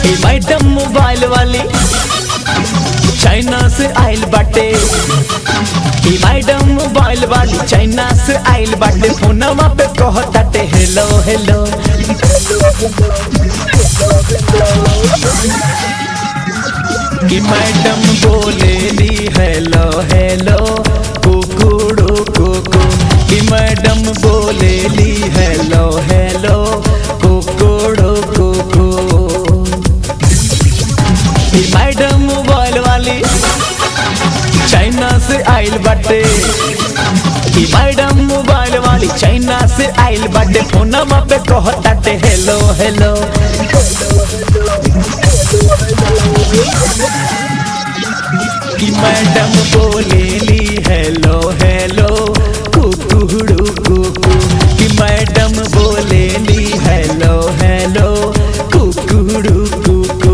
ए madam mobile वाली China से आइल बाटे ई मैडम मोबाइल वाली चाइना से आइल बाटे फोनवा पे कहताटे हेलो हेलो कि मैडम बोलेली हेलो हेलो कुकुड़ू कुकू कि मैडम बोलेली हेलो हेलो कुकुड़ू कुकू कि मैडम मोबाइल वाली चाइना से आइल बाटे कि मैडम मोबाइल वाली चाइना से आइल बाटे फोनमा पे कहताटे हेलो हेलो कि मैडम बोलेली हेलो हेलो कुकुड़ू कुकू कि मैडम बोलेली हेलो हेलो कुकुड़ू कुकू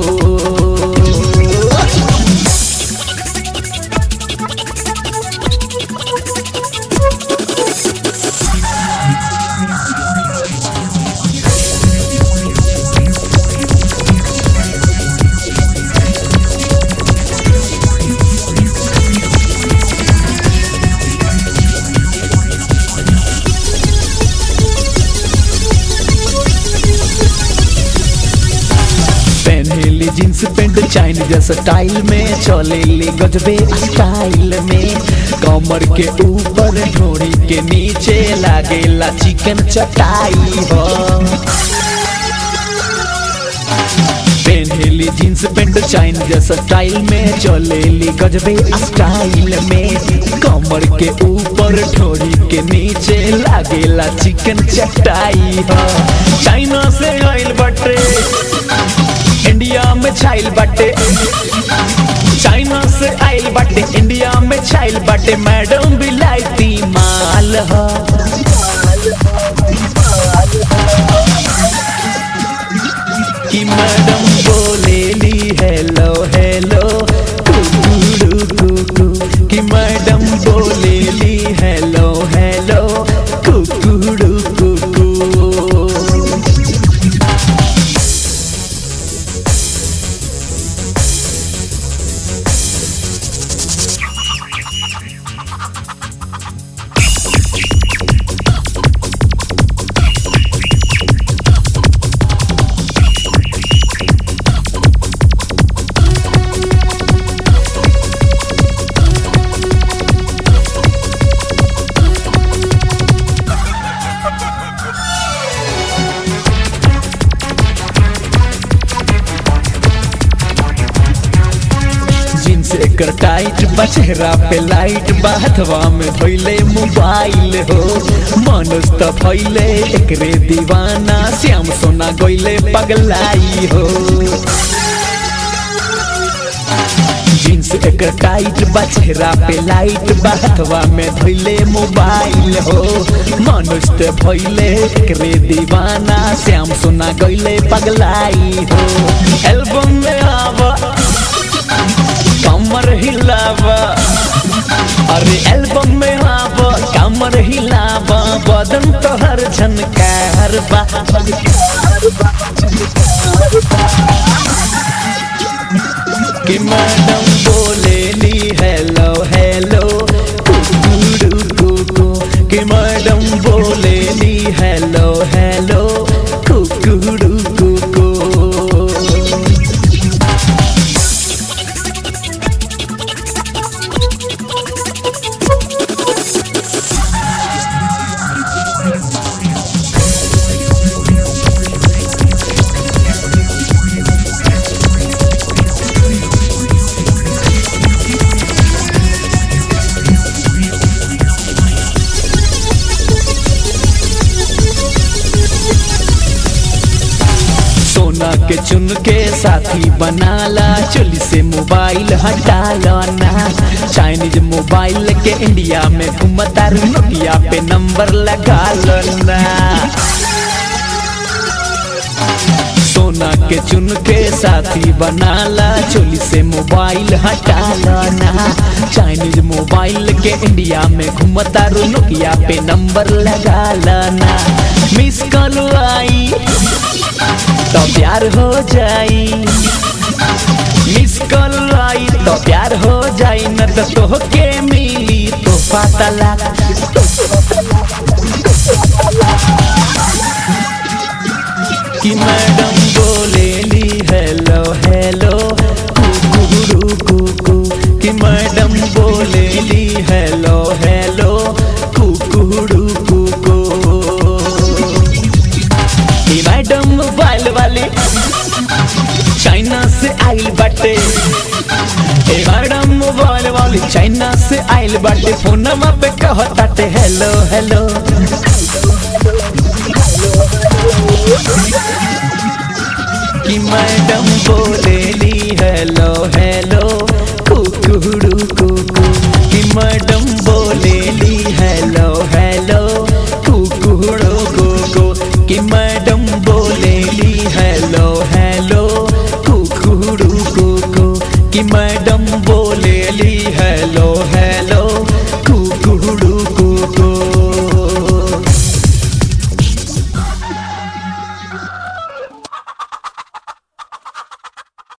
पहनेली जींस पेंट चाइन जैसा स्टाइल में चलेली गजबे स्टाइल में कमर के ऊपर ढोड़ी के नीचे लागेला चिकन चटाई हो पहनेली जींस पेंट चाइन जैसा स्टाइल में चलेली गजबे स्टाइल में कमर के ऊपर ढोड़ी के नीचे लागेला चिकन चटाई हो चाइना से आइल बटे इंडिया में छाइल बाटे चाइना से आइल बाटे इंडिया में छाइल बाटे मैडम बिलायती माल ह कि मैडम बोलेली हेलो हेलो कुकुड़ू कुकू कि मैडम बोलेली हेलो हेलो कुकुड़ू कुकू जींस एकर टाइट बा चेहरा पे लाइट बा हथवा में धोइले मोबाइल हो मनुष त भइले एकरे दीवाना श्याम सोना गइले पगलाई हो जींस एकर टाइट बा चेहरा पे लाइट बा हथवा में धोइले मोबाइल हो मनुष त भइले एकरे दीवाना श्याम सोना गइले पगलाई हो एल्बम में आवा कमर हिलावा अरे एल्बम में आवा कमर हिलावा बदन तो हर झनकार बा कि मैडम बोलेली हेलो हेलो कुकुड़ू कुकू कि मैडम बोलेली हेलो हेलो कुकुड़ू कुकू सोना के चुन के साथी बनाला चोली से मोबाइल हटाला ना चाइनीज मोबाइल के इंडिया में घूमता नोकिया पे नंबर लगा लो ना सोना के चुन के साथी बनाला चोली से मोबाइल हटाला ना चाइनीज मोबाइल के इंडिया में घूमता नोकिया पे नंबर लगा ना मिस कॉल आई तो प्यार हो जाई मिस कॉल आई तो प्यार हो जाई न तो तोहके मिली तो पता लगा कि मैडम बोलेली हेलो हेलो कुकुरू कुकू कि मैडम बोलेली हेलो हेलो कुकुरू कुकू कि मैडम मोबाइल वाली चाइना से आइल बाटे ए मैडम मोबाइल वाली चाइना से आइल बाटे फोनमा पे कहताटे हेलो हेलो